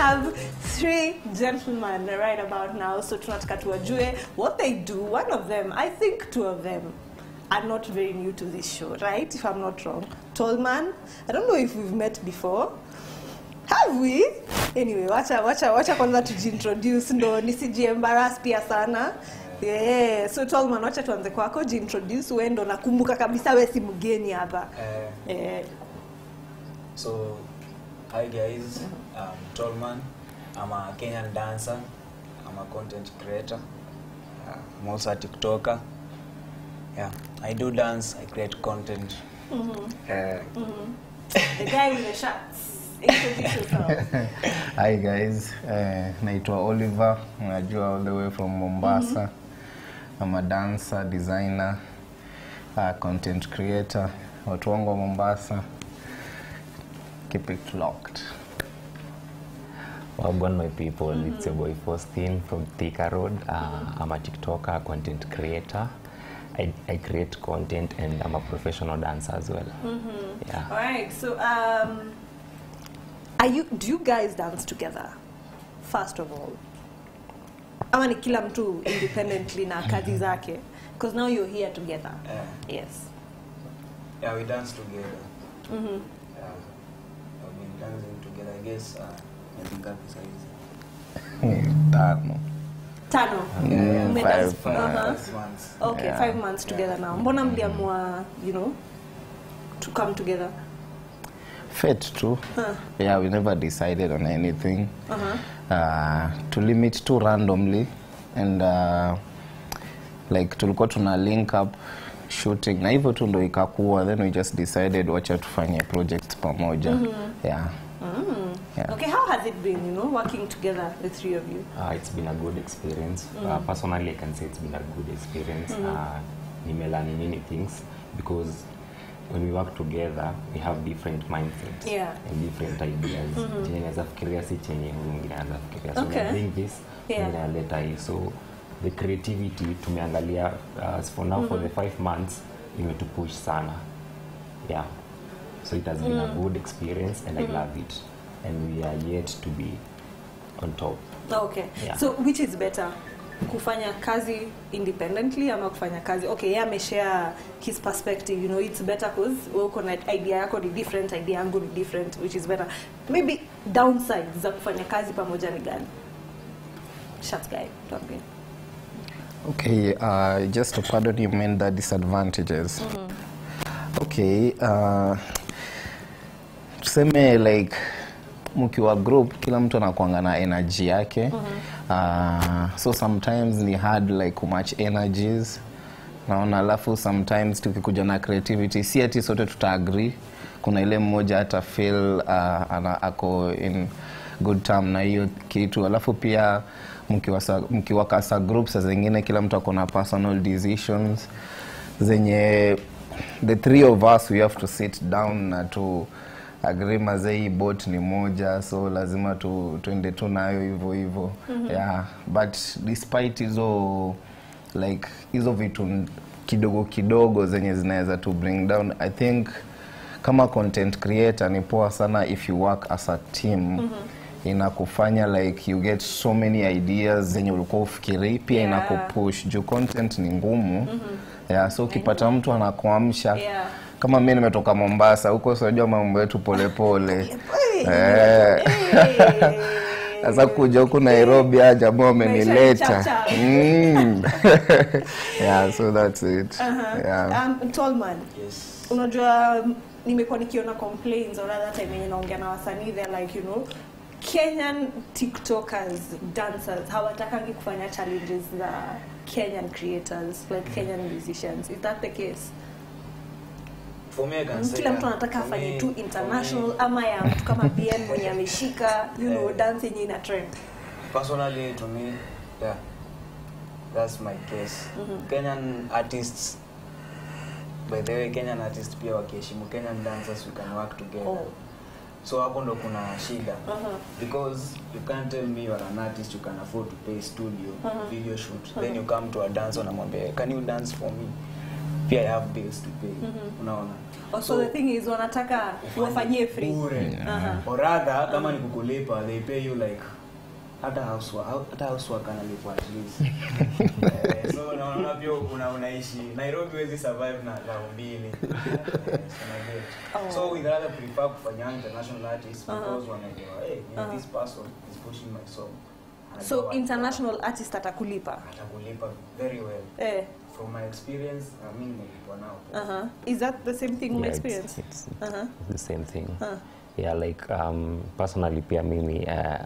have three gentlemen right about now so tunataka tuwajue what they do one of them i think two of them are not very new to this show right if i'm not wrong tallman i don't know if we've met before have we anyway wacha wacha wacha kwanza tujiintroduce ndo nisijiembaras pia sana yeah. so tallman wacha tuanze kwako jiintroduce we ndo nakumbuka kabisa we si mgeni hapa Uh, eh, so, hi guys, I'm Tolman. I'm a Kenyan dancer. I'm a content creator. Uh, I'm also a TikToker. Yeah, I do dance. I create content. Uh, the guy with the shirts introduce yourself Hi guys, uh, naitwa Oliver, unajua all the way from Mombasa. I'm a dancer, designer, uh, content creator. Watu wangu wa Mombasa. Keep it locked. Wagwan my people, it's your boy Faustin from Thika Road. Uh, I'm a TikToker, content creator. I, I create content and I'm a professional dancer as well. Yeah. All right. So, um, are you? Do you guys dance together? First of all, ama ni kila mtu independently na kazi zake? Because now you're here together. uh, Yes. yeah, we dance together. Yeah, I've been dancing together. I guess uh, I think I'll be Tano. Tano. Mm, Ume five, dance- five. uh-huh. six months. Okay, Yeah. five months together now. Mbona mliamua, you know, to come together? Fate too. Yeah, we never decided on anything. Uh-huh. uh, to limit too randomly and uh, like tulikuwa tuna link up shooting na hivyo tu ndo ikakuwa then we just decided wacha tufanye project pamoja yeah. Yeah. Okay, how has it been, you know, working together, the three of you? Uh, it's been a good experience. Uh, personally, I can say it's been a good experience. Uh, nimelearn many things because when we work together, we have different mindsets Yeah. and different ideas. Chenye naweza fikiria si chenye huyu mwingine anaweza fikiria. So Okay. okay. bring this, Yeah. mwingine analeta hii. So the creativity tumeangalia uh, for now for the five months imetupush sana. Yeah. So it has been a good experience and I love it. And we are yet to be on top. Okay. Yeah. So which is better? kufanya kazi independently ama kufanya kazi okay yeye ameshare his perspective you know it's better cause wewe uko na idea yako ni different idea yangu ni different which is better maybe downsides za kufanya kazi pamoja ni gani Shut guy tuambie Okay, uh, just to pardon you meant the disadvantages. Okay, uh, tuseme like mkiwa group kila mtu anakuanga na energy yake uh, so sometimes ni hard like kumatch energies naona alafu sometimes tukikuja na creativity si ati sote tutaagree kuna ile mmoja hata feel uh, ana, ako in good term na hiyo kitu alafu pia mkiwasa- mkiwakasa group saa zingine kila mtu ako na personal decisions zenye the three of us we have to sit down na tu agree mazee hii bot ni moja so lazima tu tuende tu nayo hivyo hivyo yeah but despite hizo like hizo vitu n- kidogo kidogo zenye zinaweza tu bring down i think kama content creator ni poa sana if you work as a team inakufanya like you get so many ideas zenye ulikuwa ufikiri pia Yeah. inakupush juu content ni ngumu yeah, so ukipata mtu anakuamsha Yeah. kama mi nimetoka mombasa huko sinajua mambo yetu polepole Eh. sasa kuja huku nairobi a jamaa wamenileta chap-chap. Mm. yeah, so that's it yeah. um, Tallman Yes. unajua um, nimekuwa nikiona complaints or rather time yenye naongea na wasanii they're like you know kenyan tiktokers dancers hawatakangi kufanya challenges za kenyan creators like kenyan musicians is that the case For me, I can say, kila mtu uh, anataka for afanye me- tu for me- international ama ya mtu kama bn mwenye ameshika you know Eh. dance yenye ina trend personally to me yeah that's my case kenyan artists by the way kenyan artists pia wakiheshimu kenyan dancers we can work together Oh. so hapo ndo kuna shida Uh-huh. because you can't tell me you're an artist you can afford to pay studio video shoot then you come to a dance unamwambia can you dance for me pia I have bills to pay unaona Oh, so the thing is wanataka wafanyie free bure Aha. or rather kama ni kukulipa they pay you like hata housework hata housework analipwa at least eh, so unaona pia una unaishi Nairobi huwezi survive na lao mbili eh, so na get. Oh. so we rather prefer kufanya international artists Aha. because wanajua hey Aha. this person is pushing my song Anajua so what- international artist atakulipa atakulipa very well eh, from my experience I mean nilipwa nao uh-huh. is that the same thing Yeah, yeah, it's, experience it's, uh-huh. it's the same thing Huh. yeah like um, personally pia mimi uh,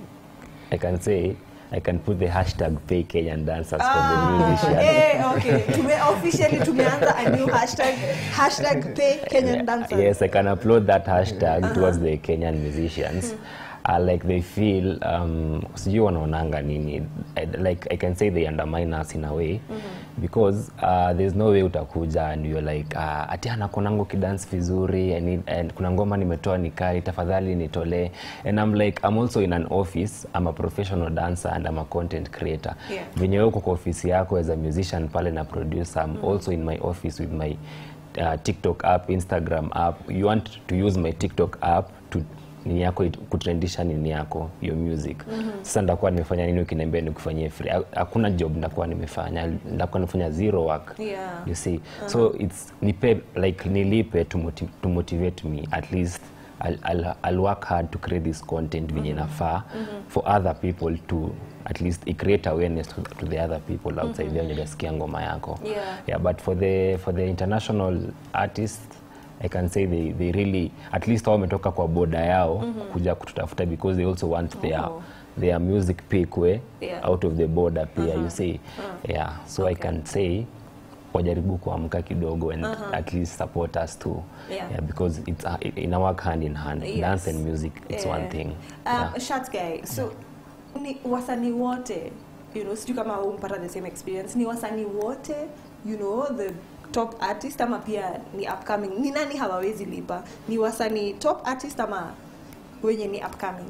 i can say i can put the hashtag pay kenyan dancers for the musician eh, okay. Tume, officially tumeanza a new hashtag hashtag pay Kenyan dancers. Yes, I can upload that hashtag towards the Kenyan musicians. Uh, like they feel um, sijui wanaonanga nini I, like I can say they undermine us in a way because uh, there's no way utakuja and you're like uh, ati anakonangu kidance vizuri I need, and kuna ngoma nimetoa nikali tafadhali nitolee and I'm like I'm also in an office I'm a professional dancer and I'm a content creator Yeah. venye wewe uko kwa ofisi yako as a musician pale na producer I'm also in my office with my uh, TikTok app, Instagram app. You want to use my TikTok app to nini yako it- kutrendisha nini yako your music sasa ndakuwa nimefanya nini ukiniambia nikufanyie free Ha- hakuna job ndakuwa nimefanya ndakuwa nimefanya zero work Yeah. you see so it's nipe like nilipe to, motiv to motivate me at least I'll, I'll, I'll work hard to create this content venye nafaa for other people to at least i create awareness to, to the other people outside there wenye hajasikia ngoma yako Yeah. yeah but for the for the international artists i can say they, they really at least hao wametoka kwa boda yao kuja kututafuta because they also want their Oh. their music pikwe Yeah. out of the border pia you see yeah so i can say wajaribu kuamka kidogo and at least support us too Yeah. Yeah, because it's uh, it- ina work hand in hand Yes. dance and music it's one Eh, thing uh, yeah. Shat guy so ni wasanii wote you know sijui kama umpata the same experience ni wasanii wote you know the top artist ama pia ni upcoming ni nani hawawezi lipa ni wasanii top artist ama wenye ni upcoming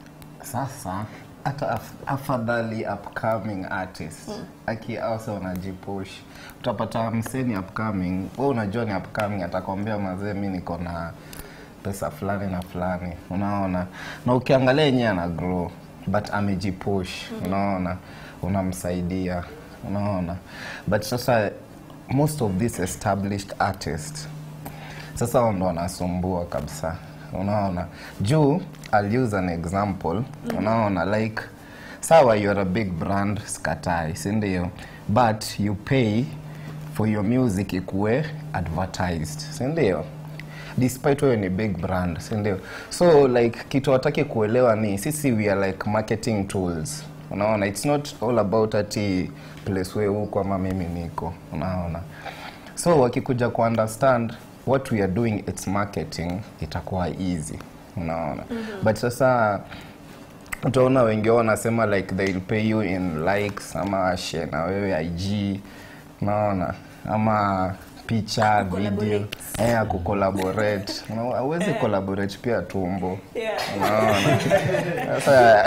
sasa hata af afadhali upcoming artist mm. aki also unajipush utapata mseni upcoming we unajua ni upcoming atakwambia mazee mi niko na pesa fulani na fulani unaona na ukiangalia yenyewe ana grow but amejipush mm-hmm. unaona unamsaidia unaona but sasa most of these established artists sasa wao ndo wanasumbua kabisa unaona juu I'll use an example unaona like sawa you're a big brand skatai sindio but you pay for your music ikuwe advertised sindio despite wewe ni big brand sindio so like kitu wataki kuelewa ni sisi we are like marketing tools unaona it's not all about ati place we huko ama mimi niko unaona so wakikuja kuunderstand what we are doing its marketing itakuwa easy unaona mm-hmm. but sasa utaona wengi wao wanasema like they'll pay you in likes ama share na wewe ig unaona ama picha video Collaborate. eh akukolaborate awezi collaborate pia tumbo yeah. unaona sasa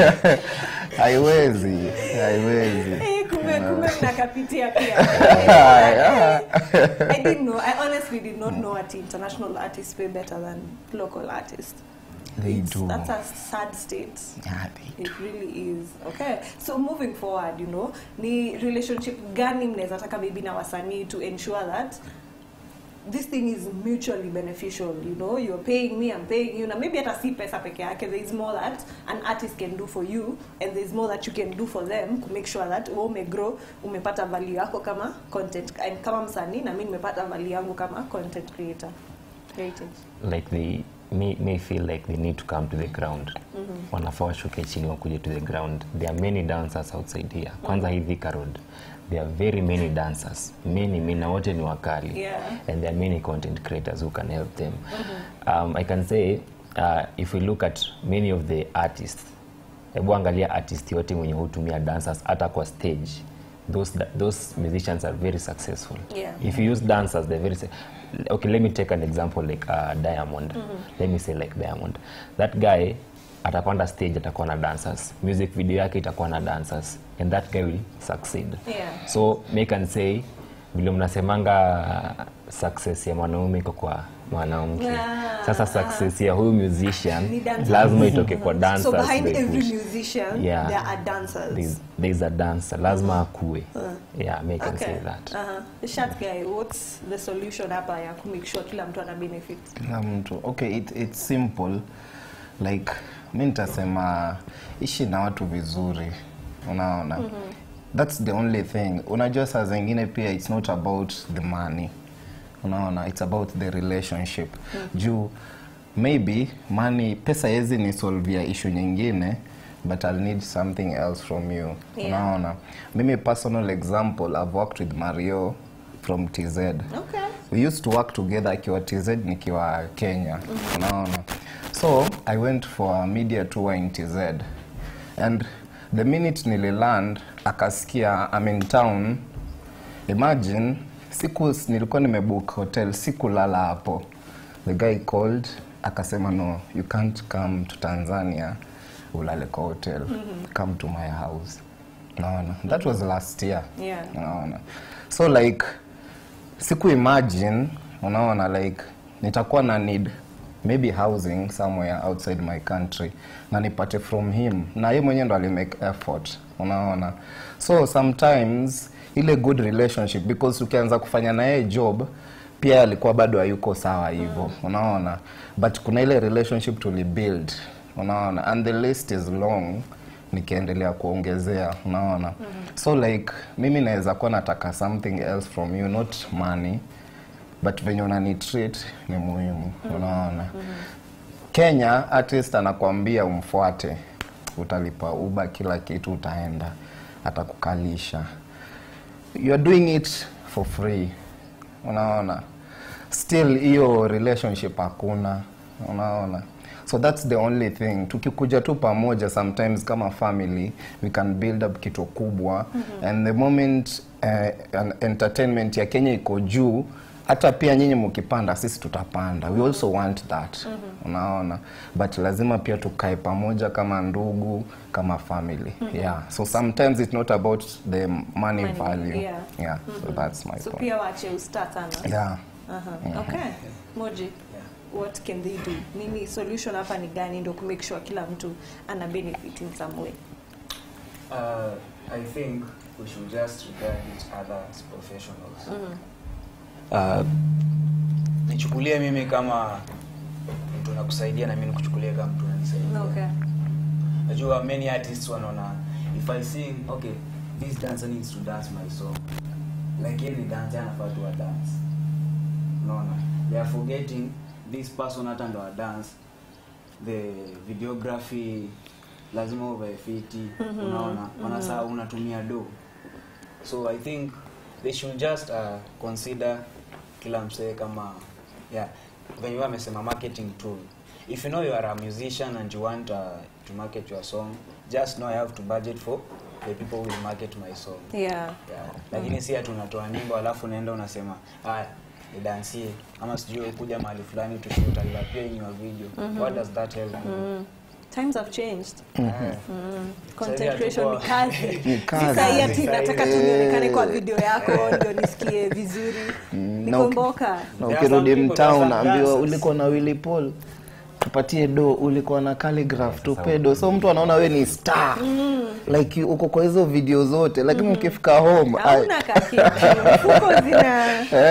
haiwezi haiwezi Eh, kumbe kumbe mnakapitia pia Yeah. I didn't know I honestly did not know that international artists pay better than local artists They It's- do. that's a sad state Yeah, they It really is. Okay. So moving forward, you know, ni relationship gani mnaweza taka maybe na wasanii to ensure that this thing is mutually beneficial, you know, you're paying me, I'm paying you. Na maybe hata si pesa peke yake, there is more that an artist can do for you and there is more that you can do for them to make sure that wewe umegrow, umepata value yako kama content and kama msanii na mimi nimepata value yangu kama content creator. Heritage. like they may, may feel like they need to come to the ground mm-hmm. wanafaa washuke chini wakuje to the ground there are many dancers outside here kwanza hii Thika road there are very many dancers many many na wote ni wakali Yeah. and there are many content creators who can help them um, i can say uh, if we look at many of the artists hebu angalia artist yote mwenye hutumia dancers hata kwa stage those, those musicians are very successful Yeah. if you use dancers they're very se- okay let me take an example like uh, diamond let me say like diamond that guy atapanda stage atakuwa na dancers music video yake itakuwa na dancers and that guy will succeed Yeah. so make and say vile mnasemanga success ya mwanaume iko kwa mwanamke Ah, sasa success ya huyu musician Ni dancers. lazima itoke kwa so dancers behind they every push. musician Yeah. there are dancers There's, there's a dancer lazima akue yeah me can say that Uh-huh. The Shat guy, what's the solution hapa ya kumake sure kila mtu ana benefit? kila mtu okay it, it's simple like mi nitasema ishi na watu vizuri unaona that's the only thing unajua saa zingine pia it's not about the money unaona it's about the relationship juu maybe money pesa yezi ni solvia issue nyingine but i'll need something else from you Yeah. unaona mimi personal example i've worked with mario from tz Okay. we used to work together akiwa tz nikiwa kenya unaona so i went for a media tour in tz and the minute nililand akasikia I'm in town imagine siku nilikuwa nimebook hotel sikulala hapo the guy called akasema no you can't come to tanzania ulale kwa hotel come to my house naona that was last year Yeah. unaona so like siku imagine unaona like nitakuwa na need maybe housing somewhere outside my country na nipate from him na ye mwenyewe ndo alimake effort unaona so sometimes ile good relationship because ukianza kufanya na yeye job pia alikuwa bado hayuko sawa hivyo unaona but kuna ile relationship tulibuild unaona and the list is long nikiendelea kuongezea unaona so like mimi naweza kuwa nataka something else from you not money but venye unani treat ni muhimu unaona kenya artist anakwambia umfuate utalipa uba kila kitu utaenda atakukalisha you are doing it for free unaona still hiyo relationship hakuna unaona so that's the only thing tukikuja tu pamoja sometimes kama family we can build up kitu kubwa mm-hmm. and the moment uh, an entertainment ya kenya iko juu hata pia nyinyi mkipanda sisi tutapanda we also want that mm-hmm. unaona but lazima pia tukae pamoja kama ndugu kama family mm-hmm. yeah so sometimes it's not about the money, Money, value yeah. yeah so that's my So point pia wache usta sana. yeah Uh-huh. Okay. Moji. What can they do? Nini solution hapa ni gani ndio kumake sure kila mtu ana benefit in some way? Uh, I think we should just regard each other as professionals. Uh, nichukulie mimi kama mtu nakusaidia na mimi nikuchukulie kama mtu unanisaidia. Okay. Najua many artists wanaona if I sing okay this dancer needs to dance my song. Like any dancer anafaa tu dance. Unaona? They are forgetting this person hata ndo wa dance. The videography lazima uvae fiti. Unaona? Wanasahau unatumia do. So I think they should just uh, consider kila msee kama yeah venye wewe amesema marketing tool if you know you are a musician and you want uh, to market your song just know i have to budget for the people who will market my song Yeah. yeah. lakini si ati unatoa nyimbo alafu unaenda unasema haya nidansie ama sijui kuja mahali fulani tushoot alapia in your video what does that help you Times have changed. Yeah. Content Sasa creation ni hatuko- kazi. Ni kazi. Sasa hii ati Sasa nataka hii- tu nionekane kwa video yako ndio nisikie vizuri. na Nikomboka. na There are ukirudi some people mtaa that are unaambiwa dancers. ulikuwa na Willy Paul tupatie do ulikuwa na calligraph tupe do so mtu anaona we ni star like uko kwa hizo video zote lakini ukifika home ai- Hauna kakitu. Mfuko zina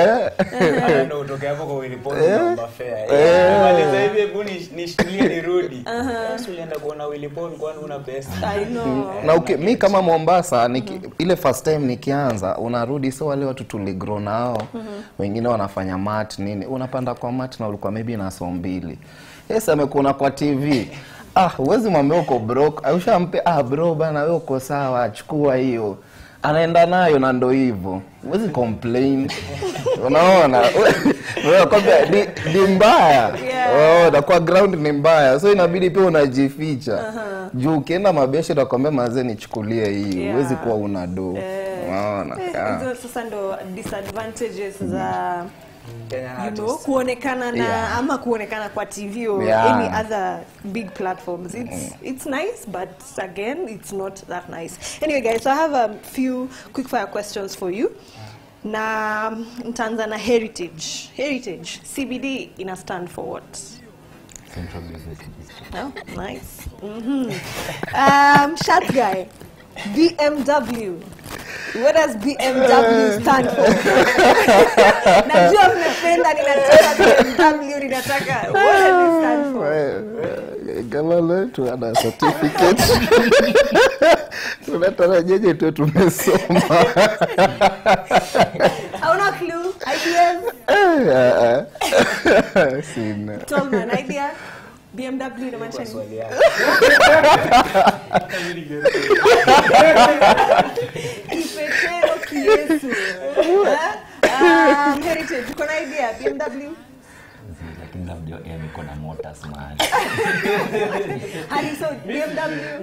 Hata ndo utoke hapo kwa Willy Paul unaomba fare. Maliza hivi hebu nish- nishtulie nirudi. Basi ulienda kuona Willy Paul kwani una pesa? I know. na uki, mi kama Mombasa niki, ile first time nikianza unarudi so wale watu tuligro nao wengine wanafanya mat nini unapanda kwa mat na ulikuwa maybe na so mbili yes amekuona kwa TV ah huwezi mwambia uko broke ushampe ah bro bana wewe uko sawa chukua hiyo anaenda nayo na ndo hivyo huwezi complain unaona wewe kwambia ni, ni mbaya Yeah. oh, na kwa ground ni mbaya so inabidi pia unajificha juu ukienda mabiasha nakwambia mazee nichukulie hii Yeah. huwezi kuwa una do Eh. unaona Eh, yeah. Hizo sasa ndo disadvantages za Kenyan you know, artists. kuonekana na Yeah. ama kuonekana kwa TV or Yeah. any other big platforms. It's it's nice, but again, it's not that nice. Anyway, guys, so I have a few quick fire questions for you. na ntaanza na heritage heritage cbd ina stand for what Central Business District. Oh, nice. Mm-hmm. Um, short guy. BMW. What does BMW stand for? Najua mnapenda ninataka BMW ninataka. What does it stand for? gala letu ana certificate tunatarajeje tu tumesoma Hauna clue? Ideas? Eh, ah, ah. sina Tolman, idea? BMW inamaanisha nini? swali yako Kipetero kiesu. Um, heritage, uko na idea? BMW? lakini labda yeye niko na motors mahali Hadi so BMW?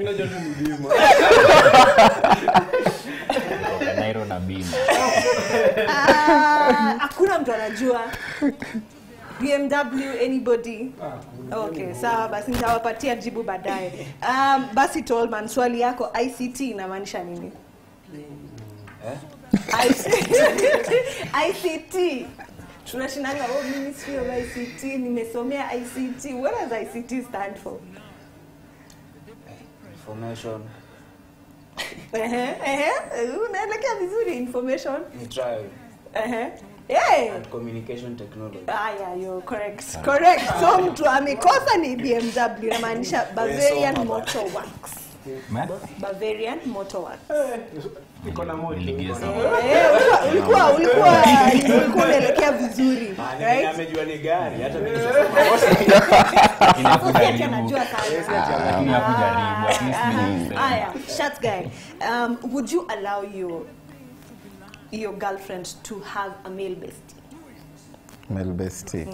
Nairo na bima Ah, hakuna mtu anajua bmw anybody okay sawa basi nitawapatia jibu baadaye um, basi tolman swali yako ict inamaanisha nini eh? ict tunashinanga oh, ministry of ict nimesomea ict what does ict stand for information Ehe, ehe, unaelekea vizuri information ni trial Ehe. Yeah. and communication technology Ah, yeah, you're correct. Correct. So mtu amekosa ni BMW inamaanisha Bavarian Umesoma Motor Works. Ma? Bavarian Motor Works. Niligeza. Eh, ulikuwa ulikuwa ulikuwa ulikuwa unaelekea vizuri, right? amejua ni gari hata mimi Hapo si ati anajua sana. Lakini hakujaribu, at least Aha. nilisema. Aya, shut guy. Um, would you allow your your girlfriend to have a male bestie? melbesti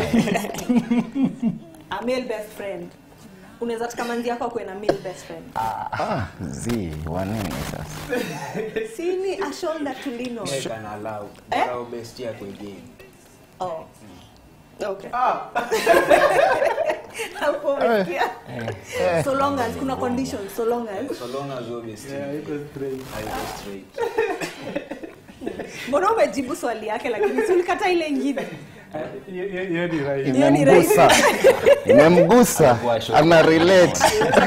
A male best friend. Unaweza taka manzi yako akuwe na male best friend. ah, zi wanini sasa Sini a shoulder to lean on. can allow Eh? allow best yako again Oh. Okay. Hapo umesikia? So long as kuna conditions, so long as so long as your best haiko straight mbona umejibu swali yake lakini si ulikata ile ingine hiyo ni right. Hiyo ni imemgusa imemgusa Alikuwa shocked. ana relate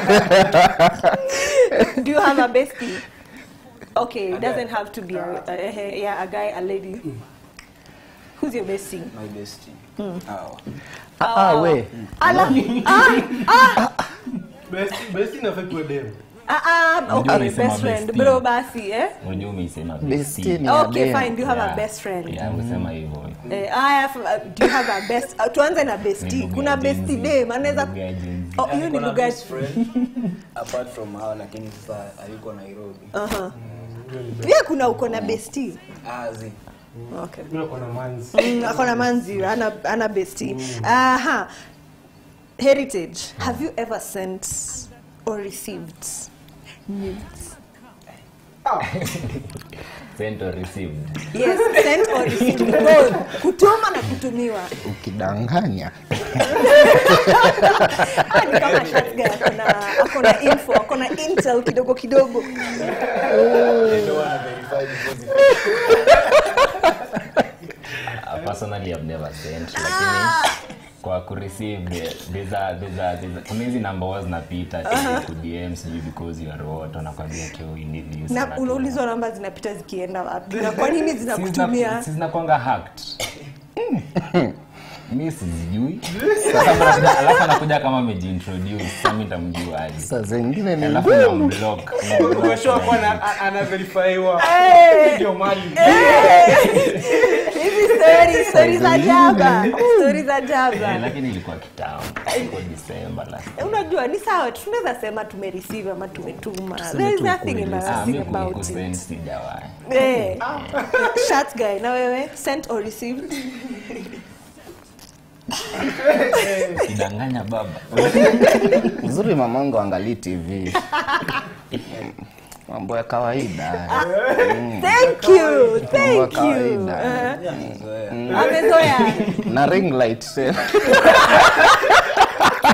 do you have a bestie okay it doesn't have to be a, a, a, yeah, a guy a lady who's your bestie my bestie Hawa. ah, we ala ah ah Best- best inafaa kuwa dem. ah, ah Unajua okay unaisema best friend bestie. bro basi eh Unajua umeisema besti bestie. ni ya okay dem. fine do you have a Yeah. best friend Yeah, umesema hivyo. Eh, aya, f- uh, do you have a best uh, tuanze na Ni bestie lugha kuna ya bestie Gen Z. dem anaweza Lugha ya Gen Z. oh hiyo ni Niko na lugha best friend apart from hao lakini sasa hayuko Nairobi Aha. pia kuna uko na bestie ah zi okay Mimi niko na manzi. Mm, ako na manzi ana, ana bestie aha heritage have you ever sent or received nudes Sent or received. yes sent or received both kutuma na kutumiwa ukidanganya Ah, ni kama shotgun akona akona info akona intel kidogo kidogo ndio wana verify before Uh, personally I've never sent lakini kwa kureceive there's a there's a there's a kuna hizi number huwa zinapita ku DM sijui because you are what wanakwambia kio you need this na wanatuma. unaulizwa namba zinapita zikienda wapi na kwa nini Si zina- zinakutumia si zinakwanga hacked mi sizijui Sasa anakuja- alafu anakuja kama amejiintroduce sasa mi nitamjua aje saa zingine ni alafu namblock Umeshoa kuwa na- a- ana verifyiwa. Ndio mali. hizi story story za jaba story za Eh, jaba lakini ilikuwa kitambo iko December last unajua ni sawa tu, tunaweza sema tumereceive ama tumetuma Tuseme there is tu nothing ukweli. Ah, embarrassing mi about kusend it sijawahi eh shut guy na wewe sent or received kidanganya baba uzuri mamangu angalii tv mambo ya kawaida thank you Mambo ya thank you kawaida Eh, amezoea na ring light tena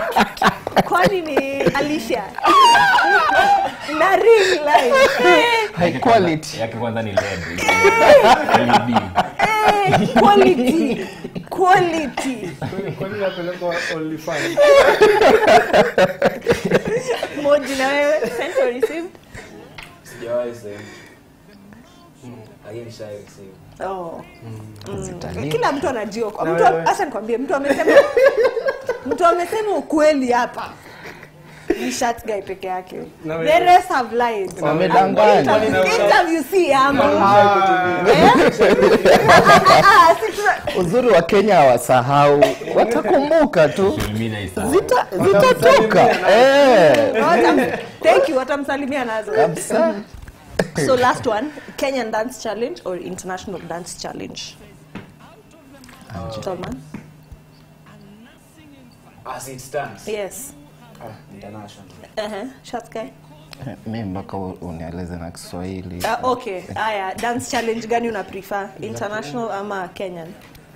kwani ni Alicia na ring light Eh, high quality yake kwanza ni led LED. Eh, quality quality Kwani- kwani napelekwa OnlyFans? moji na wewe sent or received sijawahi sehemu lakini shai receive oh Zitalii. kila mtu anajiokoa Na mtu wewe? acha nikwambie mtu amesema mtu amesema ukweli hapa ni short guy peke yake Na wewe? the rest have lied Wamedanganya. Interview- interview si ama Ah, Eh? Ah, si tuna- uzuri wa kenya hawasahau watakumbuka tu Social media is a- Zita- zitatoka Eh, Watam- thank you watamsalimia nazo kabisa so last one kenyan dance challenge or international dance challenge Tolman? as it stands yes ah, international uh-huh. Short guy? mi mpaka u- unieleze na kiswahili Ah, okay haya dance challenge gani una prefer international ama kenyan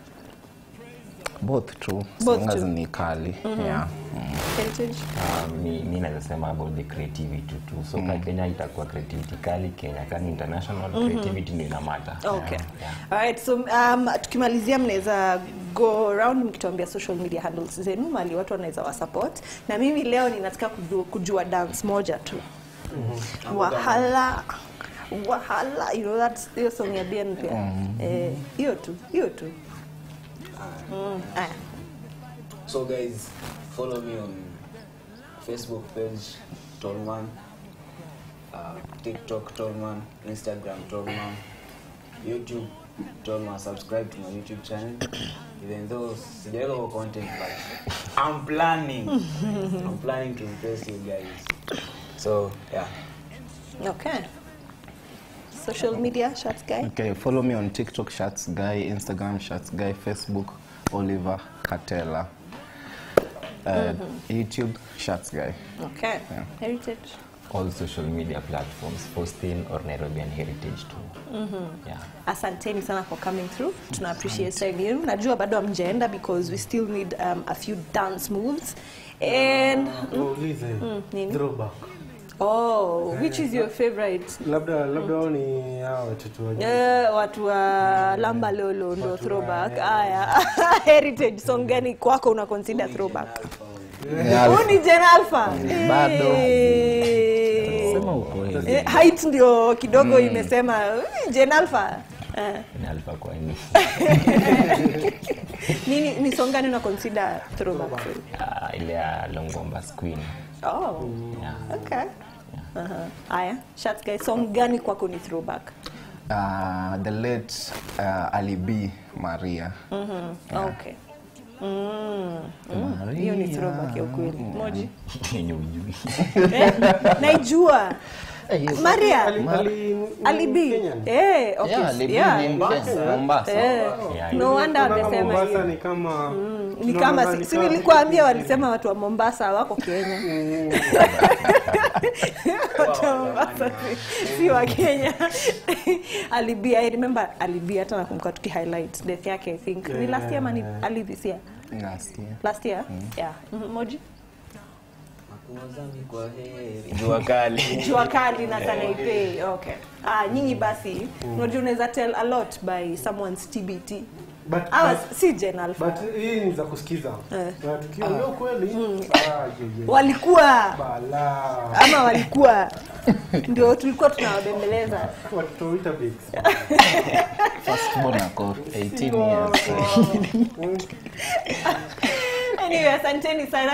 both tu Both songas tu. ni kali yeah. mm. heritage Um, mi, mi naweza sema about the creativity tu so mm. kenya itakuwa creativity kali kenya kani international creativity ndio inamata okay yeah. alright so um, tukimalizia mnaweza go around mkituambia social media handles zenu mali watu wanaweza wasupport na mimi leo ninataka kujua, kujua dance moja tu wahala wahala you know that's hiyo song ya bien pia eh hiyo tu hiyo tu mm. aya so guys follow me on facebook page tolman uh, tiktok tolman instagram tolman youtube tolman subscribe to my youtube channel even though sijaweka kwa content but i'm planning i'm planning to impress you guys so yeah okay social media shots guy okay follow me on tiktok shots guy instagram shots guy facebook oliver katela uh, youtube shots guy okay heritage all social media platforms Faustin or Nairobian Heritage too yeah. asanteni sana for coming through tuna appreciate time yenu najua bado amjaenda because we still need um, a few dance moves and Waulize, nini? throwback. oh which is your favorite labda labda wao ni hao watoto wa Eh, watu wa lamba lolo ndo Watu wa- throwback aya heritage song gani kwako una consider throwback huu ni Gen Alpha Bado. Eh. sema ukweli Eh, height ndio kidogo imesema "Ui, Gen Alpha Eh, Ni Alpha kwa ini nini ni song gani una consider throwback uh, ile ya Longomba's Queen oh yeah. okay Aha. aya shots guys song gani kwako ni throwback uh, the late uh, ali b maria okay Mm, mm, hiyo ni throwback ya ukweli moji yenye ujui Eh, naijua maria Ali- Ali- alibi Kenyan? eh, okay. Yeah, Ali B yeah. ni Mkenya, Mombasa. Eh, Yeah, no wonder Kutoka amesema Mombasa hiyo ni kama ni tunaona kama ni si, si kama- nilikuambia walisema watu wa mombasa wako kenya watu wa mombasa si, si wa kenya alibi i remember alibi hata nakumbuka tuki highlight death yake i think ni last year ama ni ali this year Last year. last year yeah Mhm, moji Makuazami kwa heri jua kali jua kali na sanaipei okay ah nyinyi basi unajua unaweza tell a lot by someone's tbt But- Awa, but- si Gen Alpha. but hii ni za kusikiza Eh. na tukiongea ukweli ah, ye, ye. walikuwa Bala. ama walikuwa ndio tulikuwa tunawabembeleza watoto wa Weetabix. Firstborn ako 18 years anyway asanteni sana